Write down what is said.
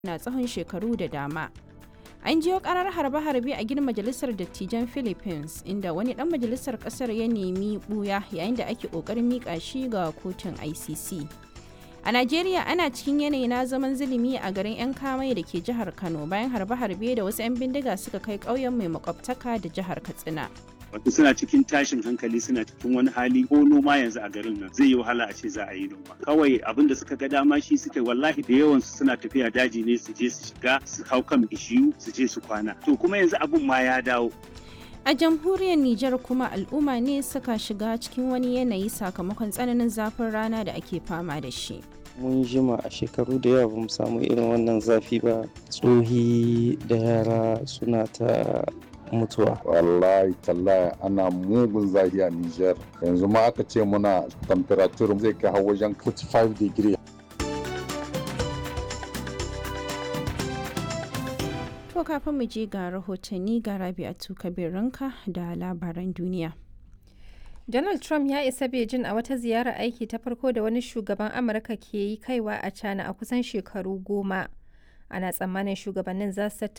na tsawon shekaru da dama. An jiyo karar harbe-harbe a gidan majalisar dattijan Philippines inda wani dan majalisar kasar ya nemi buya yayin da ake kokarin mika shi ga kotun ICC. A Najeriya ana cikin yanayi na zaman zulumi a garin 'yan kamai da ke jihar Kano bayan harbe-harbe da wasu 'yan bindiga suka kai ƙauyen mai makwabtaka da jihar Katsina. wato suna cikin tashin hankali suna cikin wani hali ko noma yanzu a garin nan zai yi wahala a ce za a yi noma kawai abin da suka ga dama shi suka wallahi da yawan su suna tafiya daji ne su je su shiga su hau kan bishiyu su je su kwana to kuma yanzu abin ma ya dawo A jamhuriyar Nijar kuma al'umma ne suka shiga cikin wani yanayi sakamakon tsananin zafin rana da ake fama da shi. mun jima a shekaru da yawa bamu samu irin wannan zafi ba tsohi da yara suna ta mutuwa wallahi tallahi ana mugun zafi a Niger yanzu ma aka ce muna temperature zai kai har wajen 45 degree To kafin mu je ga rahotanni ga Rabi'atu Kabirinka da labaran duniya. Donald Trump ya isa Beijing a wata ziyarar aiki ta farko da wani shugaban Amurka ke yi kaiwa a China a kusan shekaru goma. Ana tsammanin shugabannin za su tattauna